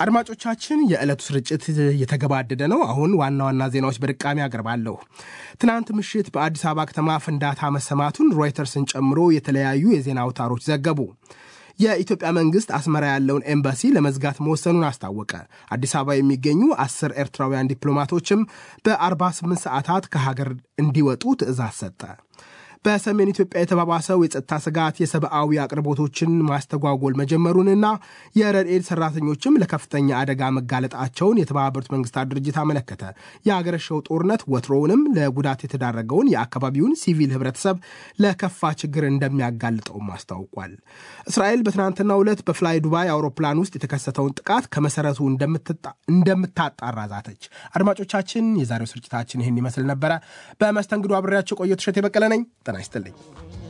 አድማጮቻችን የዕለቱ ስርጭት የተገባደደ ነው። አሁን ዋና ዋና ዜናዎች በድቃሚ አቀርባለሁ። ትናንት ምሽት በአዲስ አበባ ከተማ ፍንዳታ መሰማቱን ሮይተርስን ጨምሮ የተለያዩ የዜና አውታሮች ዘገቡ። የኢትዮጵያ መንግስት አስመራ ያለውን ኤምባሲ ለመዝጋት መወሰኑን አስታወቀ። አዲስ አበባ የሚገኙ አስር ኤርትራውያን ዲፕሎማቶችም በ48 ሰዓታት ከሀገር እንዲወጡ ትዕዛዝ ሰጠ። በሰሜን ኢትዮጵያ የተባባሰው የጸጥታ ስጋት የሰብአዊ አቅርቦቶችን ማስተጓጎል መጀመሩንና የረድኤት ሰራተኞችም ለከፍተኛ አደጋ መጋለጣቸውን የተባበሩት መንግስታት ድርጅት አመለከተ። የአገረሸው ጦርነት ወትሮውንም ለጉዳት የተዳረገውን የአካባቢውን ሲቪል ህብረተሰብ ለከፋ ችግር እንደሚያጋልጠውም አስታውቋል። እስራኤል በትናንትናው ዕለት በፍላይ ዱባይ አውሮፕላን ውስጥ የተከሰተውን ጥቃት ከመሰረቱ እንደምታጣራ ዛተች። አድማጮቻችን፣ የዛሬው ስርጭታችን ይህን ይመስል ነበረ። በመስተንግዶ አብሬያቸው ቆየሁ። እሸቴ በቀለ ነኝ። ጤና ይስጥልኝ።